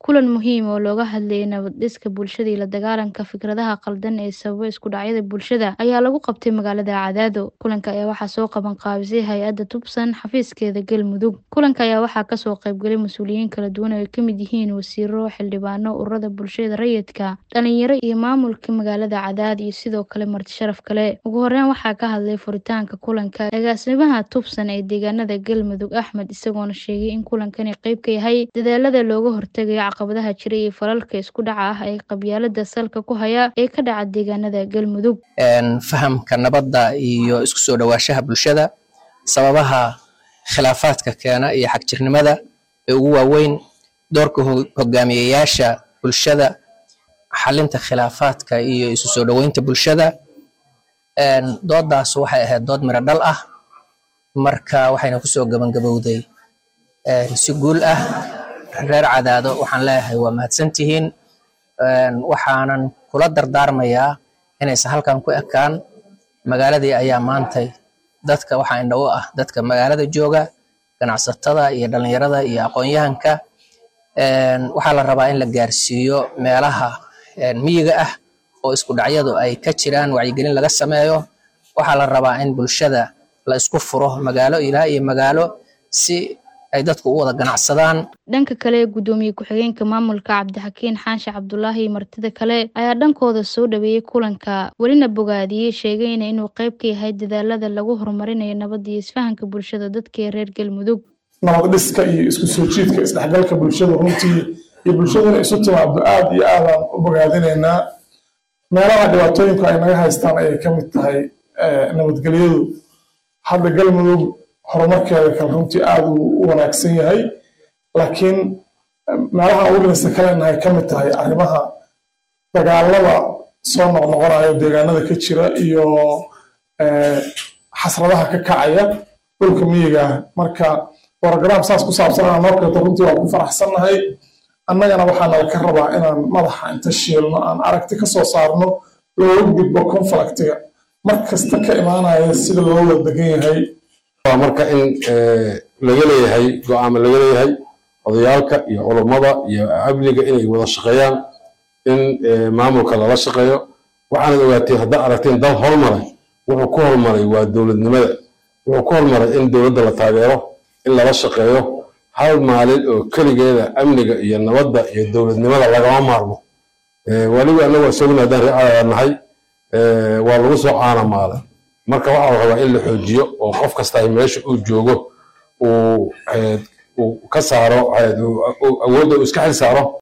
kulan muhiim oo looga hadlayay nabad dhiska bulshada iyo la dagaalanka fikradaha qaldan ee sababa isku dhacyada bulshada ayaa lagu qabtay magaalada Cadaado. Kulanka ayaa waxaa soo qaban qaabisay hay-adda Tubsan xafiiskeeda Galmudug. Kulanka ayaa waxaa kasoo qaybgalay mas-uuliyiin kala duwan oo ay ka mid yihiin wasiiro, xildhibaano, ururada bulshada rayidka, dhalinyaro iyo maamulka magaalada Cadaado iyo sidoo kale marti sharaf kale. Ugu horeyn waxaa ka hadlay furitaanka kulanka agaasimaha Tubsan ee deegaanada Galmudug Axmed isagoona sheegay in kulankani qayb ka yahay dadaalada looga hortagayo caqabadaha jira iyo falalka isku dhaca ah ee qabyaalada salka ku haya ee ka dhaca deegaanada Galmudug. fahamka nabadda iyo isku soo dhawaanshaha bulshada sababaha khilaafaadka keena iyo xagjirnimada ee ugu waaweyn doorka ho- hogaamiyayaasha bulshada xalinta khilaafaadka iyo isu soo dhoweynta bulshada Een, doodaas waxay ahayd dood miro dhal ah marka waxayna kusoo gabangabowday een, si guul ah reer cadaado waxaan leeyahay waa mahadsantihiin Een, waxaanan kula dardaarmayaa inaysan halkan ku ekaan magaaladii ayaa maantay dadka waxaa indho u ah dadka magaalada jooga ganacsatada iyo dhalinyarada iyo aqoon-yahanka Een, waxaa la rabaa in la gaarsiiyo meelaha een, miyiga ah oo isku dhacyadu ay ka jiraan wacyigelin laga sameeyo waxaa la rabaa in bulshada la isku furo magaalo ilaa iyo magaalo si ay dadku u wada ganacsadaan Dhanka kale gudoomiye ku-xigeenka maamulka Cabdixakiin Xaashi Cabdulaahi iyo martida kale ayaa dhankooda soo dhaweeyay kulanka welina bogaadiyey sheegayna inuu qayb ka yahay dadaalada lagu horumarinayo nabadda iyo isfahanka bulshada dadka ee reer Galmudug. nabad dhiska iyo isku soo jiidka isdhexgalka bulshada runtii iyo bulshaduna isu timaado aad iyo aadaan u bogaadinaynaa meelaha dhibaatooyinku ay naga haystaan ayay ka mid tahay eh, nabadgelyadu hadda galmudug horumarkeeda kale runtii aad uu u wanaagsan yahay laakiin eh, meelaha ugu dhinista kalena ay ka mid tahay arrimaha dagaalada soo noqnoqonayo deegaanada ka jira iyo eh, xasradaha ka kacaya dhulka miyiga ah marka program saas ku saabsan aan noo keento runtii waan ku faraxsannahay annagana waxaa nala ka rabaa inaan madaxa inta shiilno aan aragti ka soo saarno looga gudbo conflictiga mar kasta ka imaanaya sida loo wada degan yahay waa marka in eh, laga leeyahay go-aamo laga leeyahay odayaalka iyo culummada iyo amniga inay wada shaqeeyaan in eh, maamulka lala shaqeeyo waxaanad ogaateen haddaa aragteen dal hormaray wuxuu ku hormaray waa dowladnimada wuxuu ku hormaray in dowladda la taageero in lala shaqeeyo hal maalin oo keligeeda amniga iyo nabadda iyo dowladnimada lagama maarmo Eh, weliba annagu isaguna haddaan reecada nahay eh, waa lagu soo caanamaalay marka waxaa la rabaa in la xoojiyo oo qof kasta ay meesha uu joogo uu eh, uu ka saaro eh, uu- uu- awoodda uu iska xil saaro